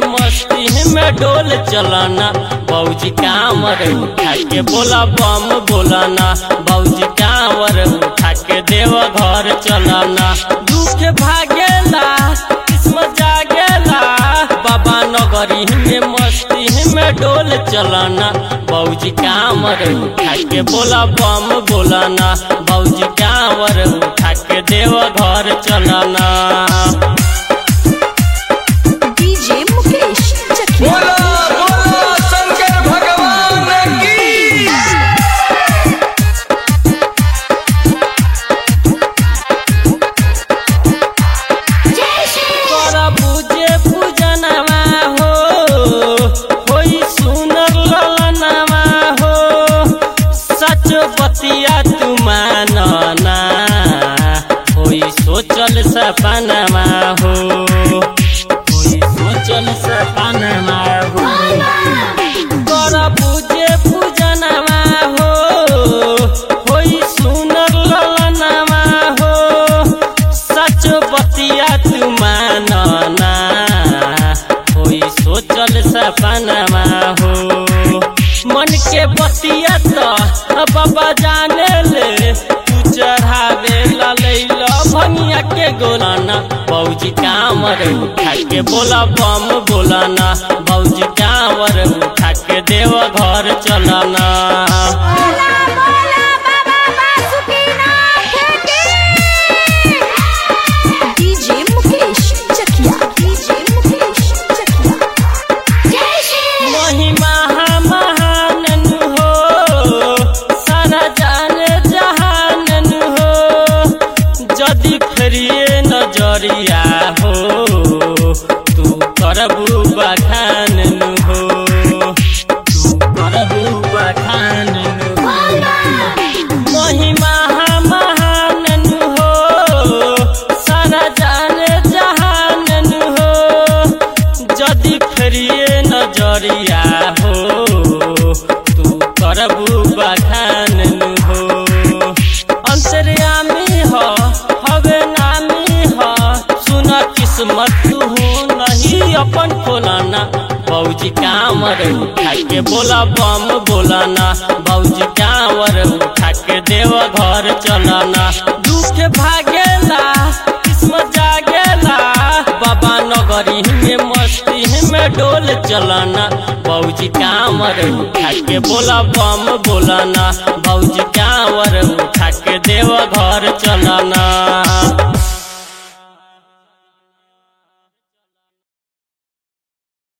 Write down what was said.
मस्ती में डोल चलाना बौजी कांवर उठा के बोला बम बोलाना बौजी कांवर उठा के देव घर चलाना दुख भागेला किस्मत जागेला बाबा नगरी में मस्ती में डोल चलाना बौजी कांवर उठा के बोला बम बोलाना बौजी कांवर उठा के देव घर चलाना डीजे मुकेश चकिया बोला बोला शंकर भगवान की कर पूजे पूजनवा हो होई सुनर ललनवा हो सच बतिया तू मानना होई सोचल सपनवा हो होई सोचल सपनवा हो कर पूजे पूजनवा हो होई सुनर ललनवा हो सच बतिया तू मानना होई सोचल सपनमा हो मन के बतिया तो बाबा जाने ले तू चढ़ावे लैल भनिया के गोलाना बौजी कांवर उठा के बोला बम बोलाना बौजी कांवर उठा के देव घर चलाना डीजे मुकेश चकिया डीजे मुकेश चकिया महिमा महानन हो सारा जान जहानन हो जदि फेरिए नजरिया हो तू करबू बखानन हो तू करबू बखानन हो महिमा महानन हो सारा जान जहानन हो जदि फेरिए नजरिया हो तू करबू बखानन हो अंतर्यामी हो हवे नामी हो सुन किस्मत तू नहीं अपन खोलाना बौजी कांवर उठा के बोला बम बोलाना बौजी कांवर उठा के देव घर चलाना दुख भागेला किस्मत जागेला बाबा नगरी में मस्ती में डोल चलाना बौजी कांवर उठा के बोला बम बोलाना बौजी कांवर उठा के देव घर चलाना